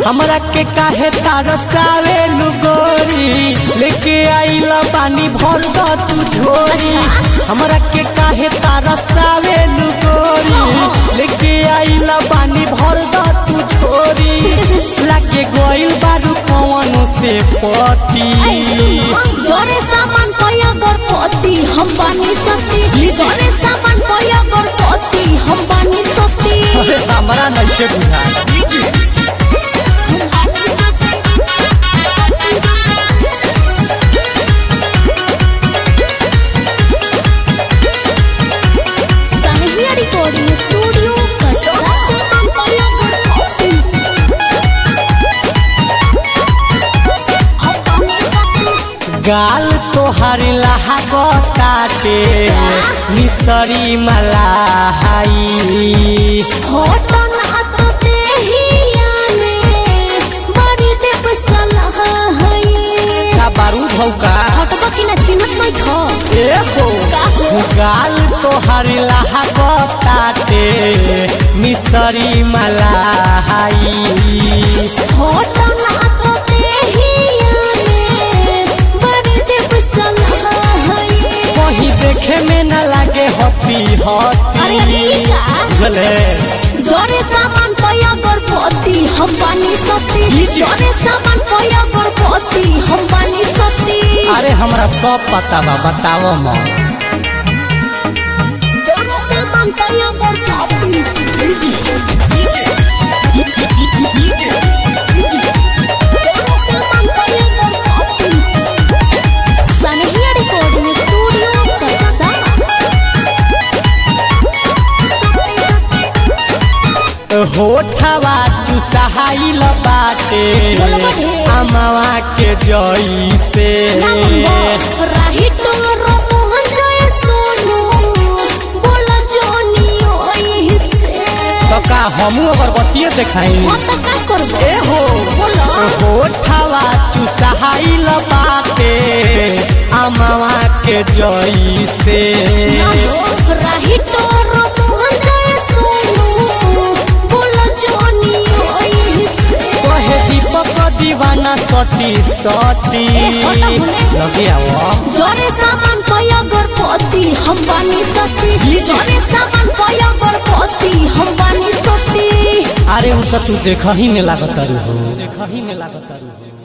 हमरा के काहे तरसावे गोरी लेके आइला पानी भर द तू झोरी हमरा के काहे तरसावे गोरी लेके आइला पानी भर द तू झोरी लागे गइल बारू कौन से पटी जोरे सामान पया गणपति हम बानी सती लीजिए। जोरे सामान पया गणपति हम बानी सती अरे हमरा नइखे बुझा सनहिया रिकॉर्डिंग स्टूडियो कटरा सामान पया गणपति हम बानी सती गाल तोहर लहागताटे मिसरी मलाई होटन अत देहिया में बड़ी देव सलाह है का बारूद हौ का हटबा कि ना चिन्हत नहीं खो ए हो का हो? गाल तोहर लहागताटे मिसरी मलाई होटन अत देहिया में बड़ी देव सलाह है कहीं देखे में न लागे हती अरे अरे हती ई का? बुझले जोरे सामान पया गणपति हम बानी सती लीजिए। जोरे सामान पया गणपति हम बानी सती अरे हमरा सब पता बा बताओ मां जोरे सामान पया गणपति जोरे सामान पया गणपति सनहिया रिकॉर्डिंग स्टूडियो कटसा होठवा चुसाइल बाटे बोलो बड़े। अमवा के जइसे राही तोरो मोहन जय सोनू बोला जोनी ओही से तो का हमू अगरबत्तीये देखाई हाँ तो का करबो ए हो बोलो होठवा चुसाइल बाटे अमवा के जइसे राही तोरो मोहन जय सोनू बोला जोनी ओही से कहे दीपक दीवाना सटी सटी ए, होटा भुले। लगे आओ जोरे सामान पया गणपति हम बानी सती लीजिए। जोरे सामान पया गणपति हम बानी सती अरे उ तो तू देख ही में लागत हो देख ही में लागत हो